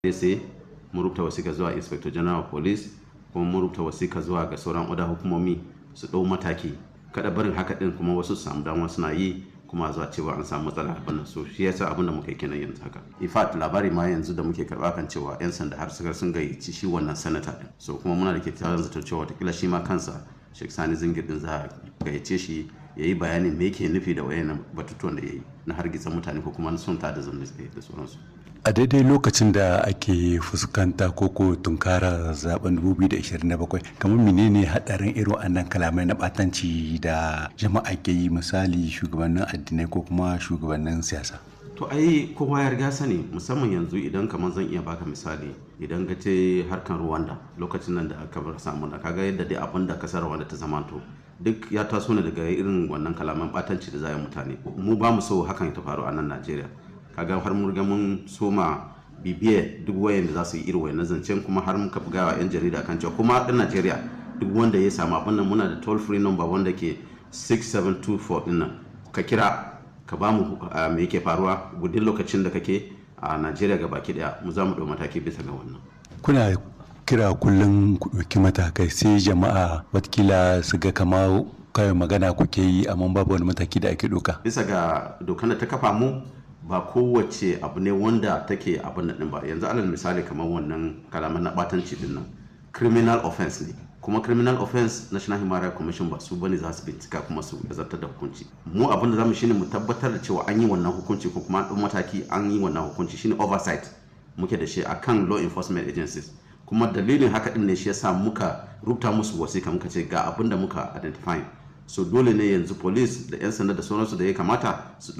sai mun rubuta wasika zuwa inspector general of police kuma mun rubuta wasika zuwa ga sauran oda hukumomi su ɗau mataki kada barin haka din kuma wasu su samu dama suna yi kuma zuwa cewa an samu matsala abin nan so shi yasa abin da muka yi kenan yanzu haka in fact labari ma yanzu da muke karba kan cewa yan sanda har suka sun gayyaci shi wannan sanata din so kuma muna da kyakkyawan zato cewa watakila shi ma kansa Sheikh Sani Zingir din za a gayyace shi ya yi bayanin me yake nufi da wayannan batutuwan da ya yi na hargitsa mutane ko kuma na son ta da zanne da sauransu a daidai lokacin da ake fuskanta koko tunkara zaben 2027 kamar menene hadarin irin wannan kalamai na batanci da jama'a ke yi misali shugabannin addinai ko kuma shugabannin siyasa to ai kowa ya riga sani musamman yanzu idan kamar zan iya baka misali idan ka ce harkan Rwanda lokacin nan da aka bar samu da kaga yadda dai abin da kasar Rwanda ta zamanto duk ya taso ne daga irin wannan kalaman batanci da za mutane mu ba mu so hakan ta faru a nan Najeriya kaga har mun riga mun soma bibiye duk wayan da za su yi irin wayan zancen kuma har muka buga wa 'yan jarida kan cewa kuma ɗan Najeriya duk wanda ya samu abin nan muna da toll free number wanda ke 6724 din nan ka kira ka ba mu me yake faruwa gudun lokacin da kake a Najeriya ga baki daya mu za mu ɗau mataki bisa ga wannan kuna kira kullum ku ɗauki matakai sai jama'a watakila su ga kama kawai magana kuke yi amma babu wani mataki da ake ɗauka bisa ga dokan da ta kafa mu ba kowace abu ne wanda take abin da ba yanzu alal misali kamar wannan kalaman na batanci din nan criminal offense ne kuma criminal offense national human rights commission ba su bane za su bincika kuma su zartar da hukunci mu abin da zamu shine mu tabbatar da cewa an yi wannan hukunci ko kuma an mataki an yi wannan hukunci shine oversight muke da shi akan law enforcement agencies kuma dalilin haka din ne shi yasa muka rubuta musu wasika muka ce ga abin da muka identify so dole ne yanzu police da 'yan sanda da sauransu da ya kamata su